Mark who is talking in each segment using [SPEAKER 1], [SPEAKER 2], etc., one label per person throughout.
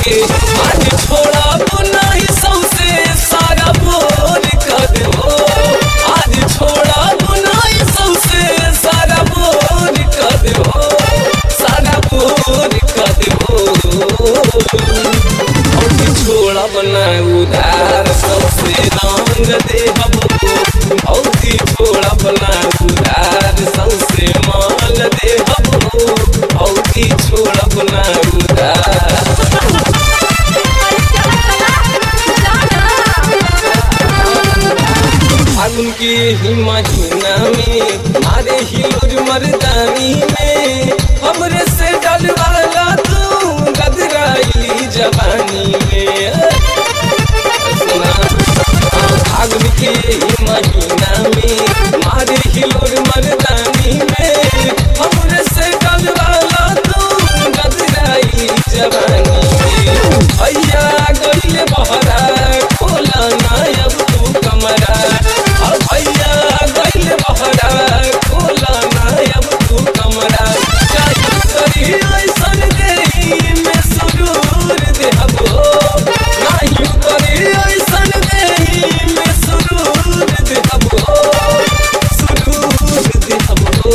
[SPEAKER 1] के आज छोड़ा नहीं सौसे सारा बोर कर देबो आज छोड़ा नहीं सौसे सारा बोर कर देबो सारा बोर कर देबो और छोड़ा बना उधार सबसे रंग दे हबो और छोड़ा बना उधार सबसे माल दे हबो और छोड़ा बना उधार फागुन के ही महीना में मारे हिलोर मर्दानी में हमरे से डलवाला तू गदराइली जवानी में सुना हाँ, फागुन के ही महीना में मारे हिलोर मर्दानी में हमरे से डलवाला तू गदराइली जवानी में भैया गइले बहरा खोला ना अब तू कमरा अब भैया गइले बहरा खोला ना अब तू कमरा चाहे करी ऐसन देही में सुरूर देहबो नाही करी ऐसन देही में सुरूर देहबो सुरूर देहबो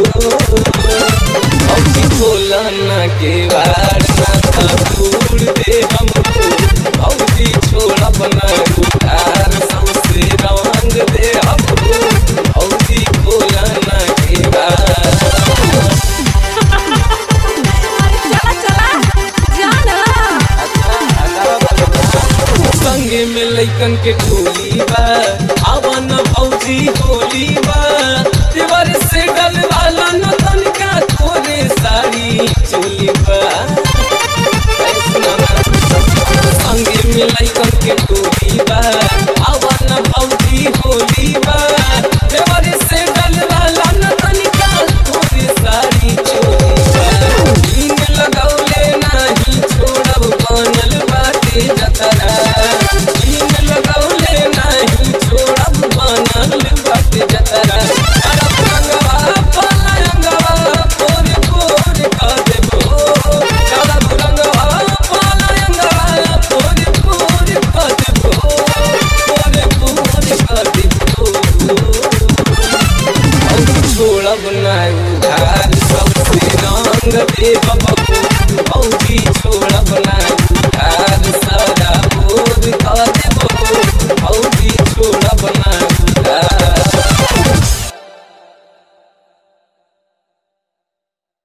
[SPEAKER 1] औधी खोला ना के वार ना तूड़ दे हमको औधी छोड़ा बना उधार सबसे रंग दे हमको औधी खोला ना के वार संगे में लइकन के टोली बा आवन भौजी होली बा देवर से गल वाला न तनिका तोरे साड़ी चोली बा संगे में लइकन के टोली बा आवन भौजी होली बा देवर से गल वाला न तनिका तोरे साड़ी चोली बा इन लगौले नाही छोड़ब बनल बाटे जतरा इन लगौले नाही छोड़ब बनल बाटे जतरा अरब रंगवा पलंगवा पोर पोर कर देबो अरब रंगवा पलंगवा पोर पोर कर देबो पोर पोर कर देबो छोड़ब नहीं उधार सबसे रंग दे बबू औधी छोड़ब नहीं